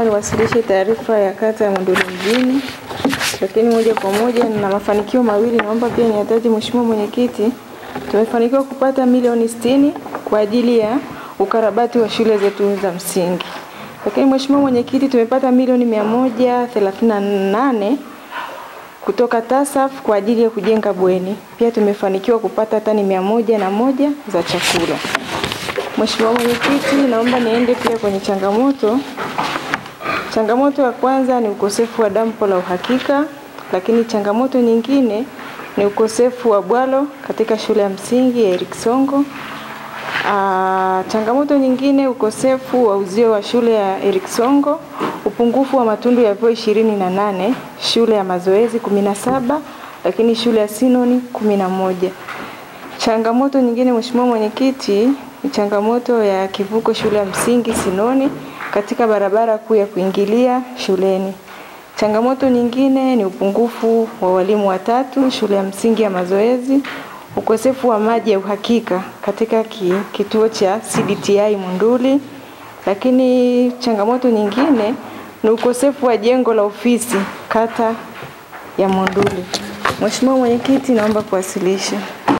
naomba niwasilishe taarifa ya kata ya Monduli mjini, lakini moja kwa moja na mafanikio mawili. Naomba pia niyataje, Mheshimiwa Mwenyekiti, tumefanikiwa kupata milioni sitini kwa ajili ya ukarabati wa shule zetu za msingi, lakini Mheshimiwa Mwenyekiti, tumepata milioni mia moja thelathini na nane kutoka TASAF kwa ajili ya kujenga bweni. Pia tumefanikiwa kupata tani mia moja na moja za chakula. Mheshimiwa Mwenyekiti, naomba niende pia kwenye changamoto. Changamoto ya kwanza ni ukosefu wa dampo la uhakika, lakini changamoto nyingine ni ukosefu wa bwalo katika shule ya msingi ya Eric Songo. Ah, changamoto nyingine ukosefu wa uzio wa shule ya Eric Songo, upungufu wa matundu ya vyoo ishirini na nane, shule ya mazoezi kumi na saba, lakini shule ya Sinoni kumi na moja. Changamoto nyingine Mheshimiwa Mwenyekiti ni changamoto ya kivuko shule ya msingi Sinoni katika barabara kuu ya kuingilia shuleni. Changamoto nyingine ni upungufu wa walimu watatu shule ya msingi ya mazoezi, ukosefu wa maji ya uhakika katika ki, kituo cha CDTI Monduli, lakini changamoto nyingine ni ukosefu wa jengo la ofisi kata ya Monduli. Mheshimiwa Mwenyekiti, naomba kuwasilisha.